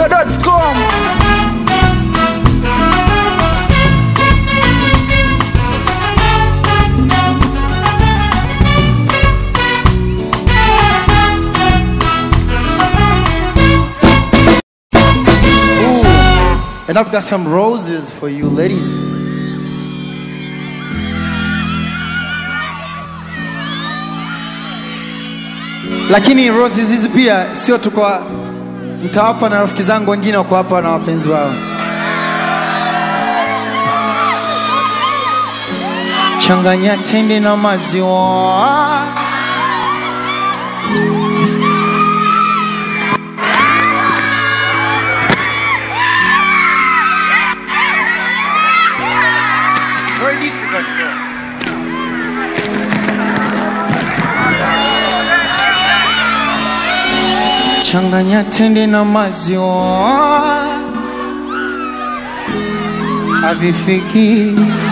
chizimidundo.com And I've got some roses for you ladies. Lakini roses hizi pia sio tu kwa mtawapa na rafiki zangu wengine wako hapa na wapenzi wao. Changanya tende na maziwa. Very difficult. Changanya tende na maziwa havifiki.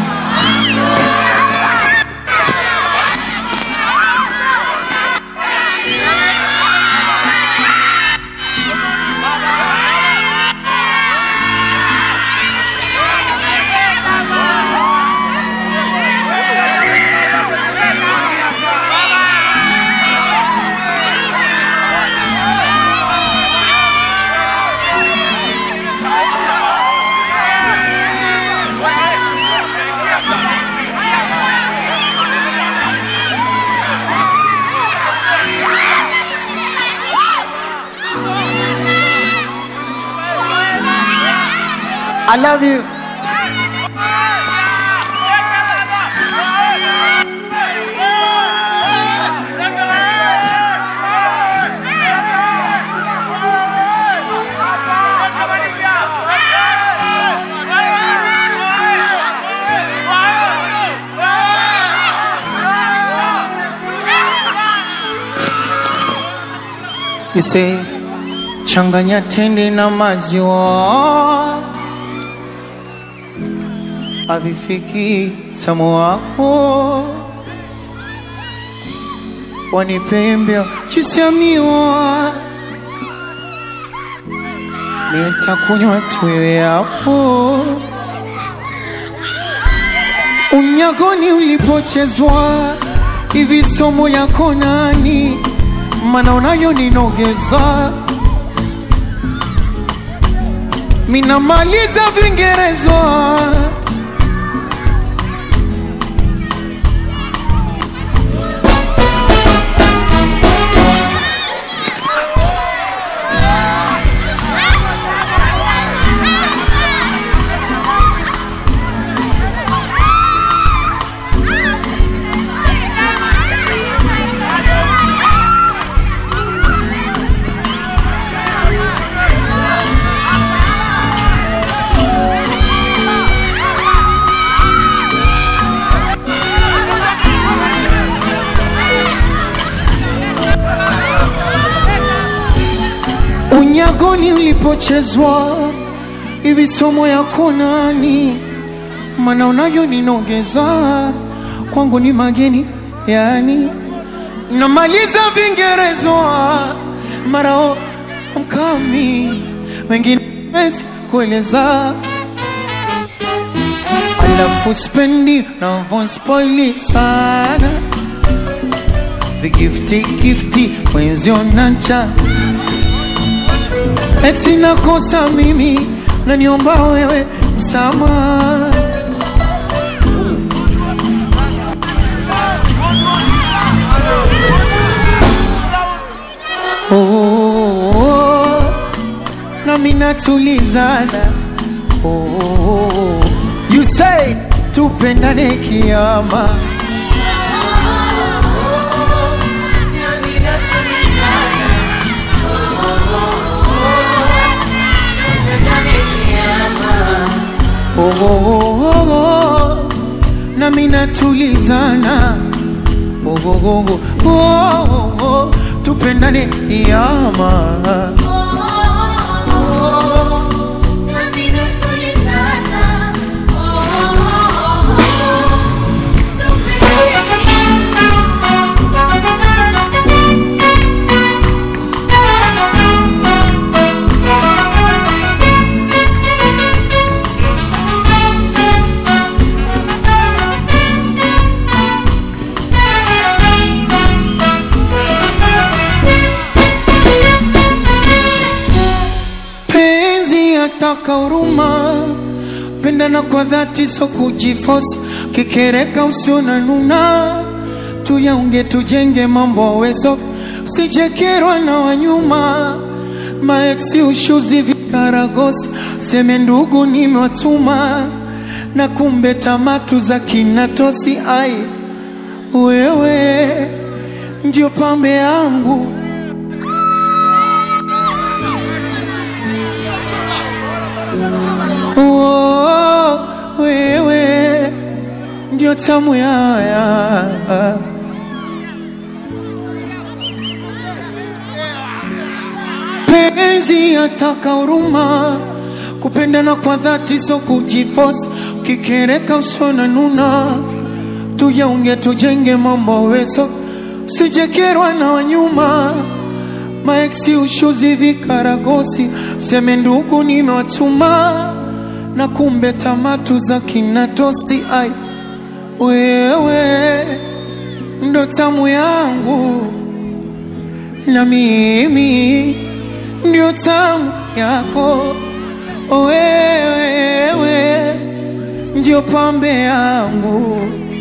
I love you. You say, changanya tende na maziwa havifiki tamu wako wanipembea chisiamiwa nitakunywa tuwe hapo unyagoni ulipochezwa hivi somo yako nani mana unayo ninogeza minamaliza vingerezwa unyagoni ulipochezwa hivi somo yako nani mana unayo ninogeza kwangu ni mageni yani namaliza vingerezwa marao mkami wengine wezi kueleza alafu spendi navonspoili sana vigifti gifti mwenzio nacha eti nakosa mimi naniomba wewe msamaha oh, oh, oh, nami natulizana oh, oh, oh. you say tupendane kiama oh, oh, oh, oh, oh. nami natulizana oh, oh, oh, oh, oh, oh. tupendane kiama Tupendane yataka huruma, pendana kwa dhati, so kujifosi, kikereka usiona nuna, tuyaunge tujenge mambo wezo, usijekerwa na wanyuma, maeksi ushuzi vikaragosi, seme ndugu nimewatuma, na kumbe tamatu za kinatosi, ai wewe ndio pambe yangu Oh, wewe ndio tamu yaya penzi yataka huruma kupendana kwa dhati so kujifosi ukikereka usona nuna tuyaunge tujenge mambo weso usijekerwa na wanyuma maeksi ushuzi vikaragosi seme ndugu nimewatuma na kumbe tamatu za kinatosi ai wewe ndo tamu yangu na mimi ndio tamu yako wewe ndio pambe yangu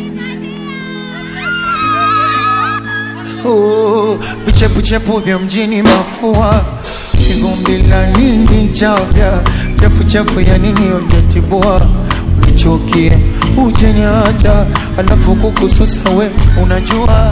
Oh, vichepuchepu vya mjini mafua vivumbi la nini chavya chefuchefu ya nini ujatibua unichukie ujeniacha alafu kukususa we unajua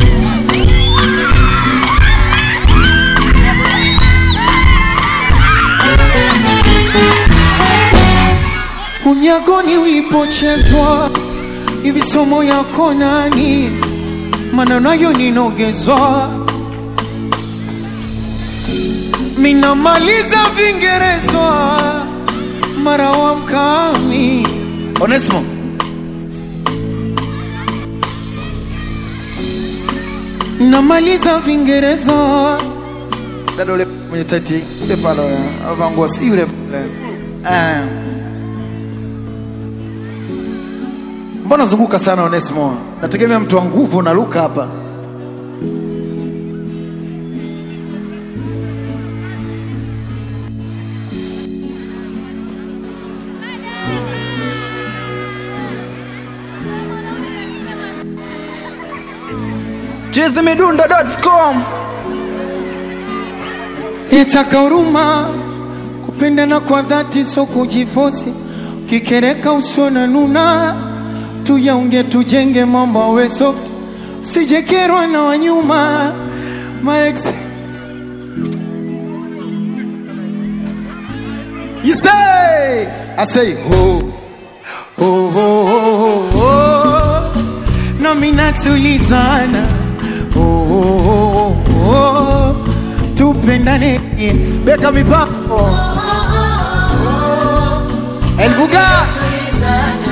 unyagoni ulipochezwa hivi somo yako nani maneno nayo ninogezwa minamaliza vingerezwa mara wa mkami Onesimo, namaliza vingereza dada ule mwenye taiti ule pale alivaa nguo si yule pale. Eh. Mbona zunguka sana Onesimo? Nategemea mtu wa nguvu na luka hapa. chizimidundo.com yataka huruma kupendana kwa dhati so kujifosi kikereka usiona nuna tuyaunge tujenge mambo awe soft usijekerwa na wanyuma maex You say, I say ho. oh, oh, oh, oh. nami natulizana oh, oh, oh, oh. tupendane Beka mipako. El Buga.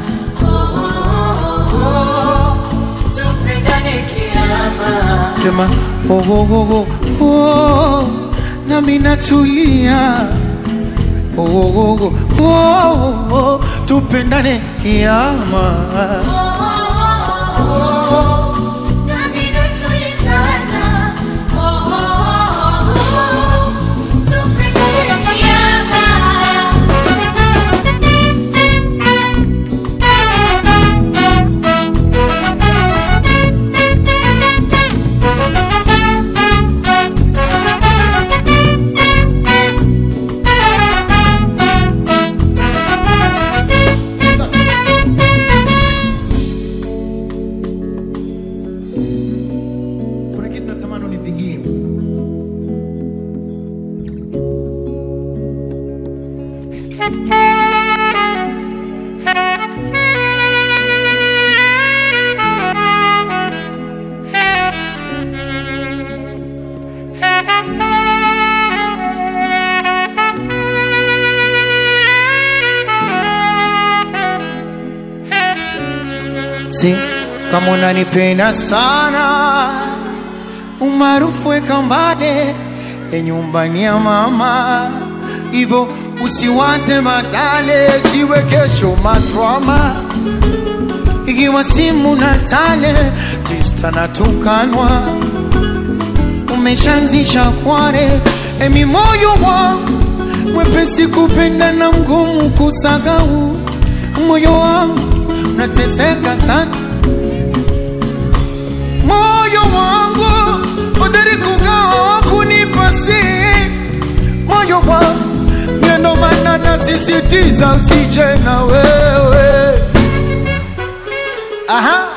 sema oh, oh, oh, oh, oh. nami natulia oh, oh, oh, oh, oh, oh. tupendane kiama Kuna kitu natamani unipigie. si kama unanipenda sana umaarufu weka mbade ya nyumbani ya mama hivyo usiwaze madale siwe kesho madrama ikiwa simu na tale tista na tukanwa umeshanzisha kware emi moyo wangu mwepesi kupenda na mgumu kusahau. Moyo wangu unateseka sana, moyo wangu hodari kugawa kunipa siri moyo wangu, ndio maana nasisitiza usije na wewe. Aha.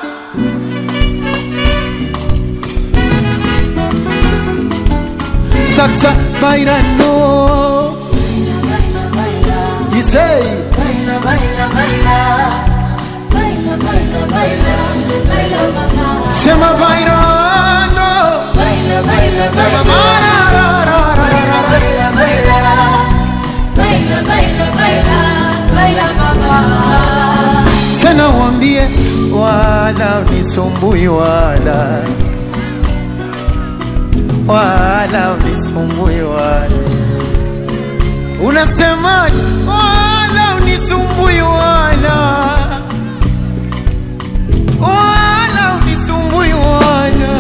Saksa bailando, you say, Baila, baila, baila. Baila, baila, baila. Baila, mamá. sema bailando, Baila, baila, sema baila. mararararara. Baila, baila. Baila, baila, baila. Baila, mamá. tena wambie wala unisumbui wala wala unisumbui wala unasemaje wala unisumbui wala wala unisumbui wala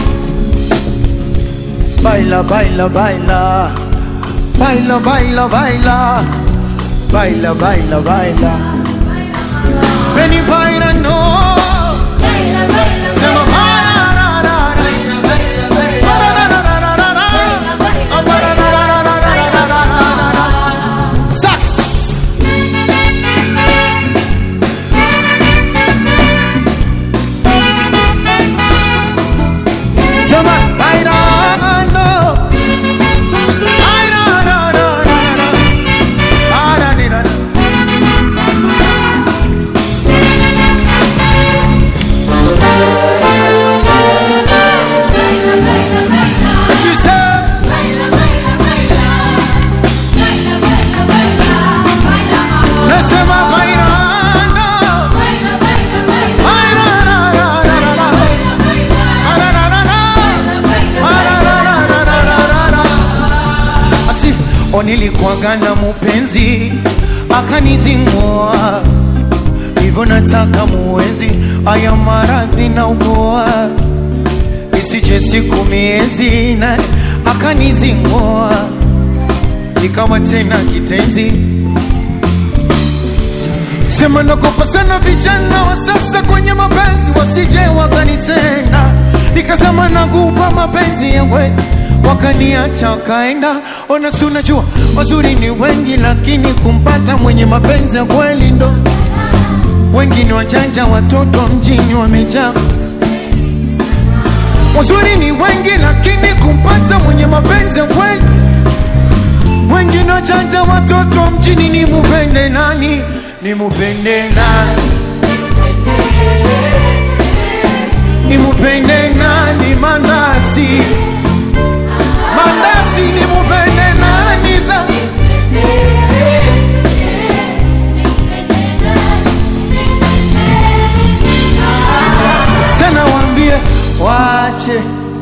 baila baila baila baila baila baila baila baila baila Beni baila no Baila, baila, Sema marararara. baila, baila, baila. Mararararara. Mararararara. Sax. Sema bailando. Bailarararara. Arararara. You say Baila, baila, baila. Baila, baila, baila. Baila, mamá. Nasema bailando. Baila, baila, baila. Bailarararara. Baila, baila. Arararara. Ararararara. Asi onilikuwaga na mupenzi akanizingua hivyo nataka muwezi aya maradhi na ugoa isije siku miezi na akanizingua ikawa tena kitenzi sema nakopa sana vijana wa sasa kwenye mapenzi wasije wakanitenda nikasema nagupa mapenzi yawe wakaniacha wakaenda ona si unajua wazuri ni wengi lakini kumpata mwenye mapenzi ya kweli ndo wengi ni wajanja watoto wa mjini wamejaa wazuri ni wengi lakini kumpata mwenye mapenzi ya kweli wengi ni wajanja watoto wa mjini ni mupende nani ni mupende nani ni mupende nani mandasi mandasi ni mupende nani za tena waambie wache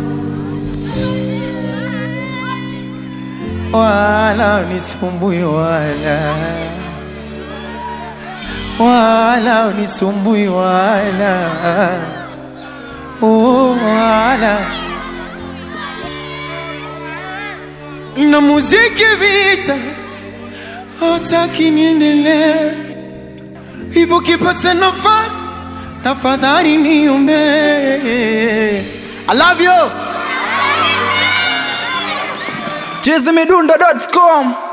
wala unisumbui wala wala unisumbui wala oh, wala na muziki vita hataki niendelee hivyo kipasa nafasi tafadhali niombe I love you chizimidundo.com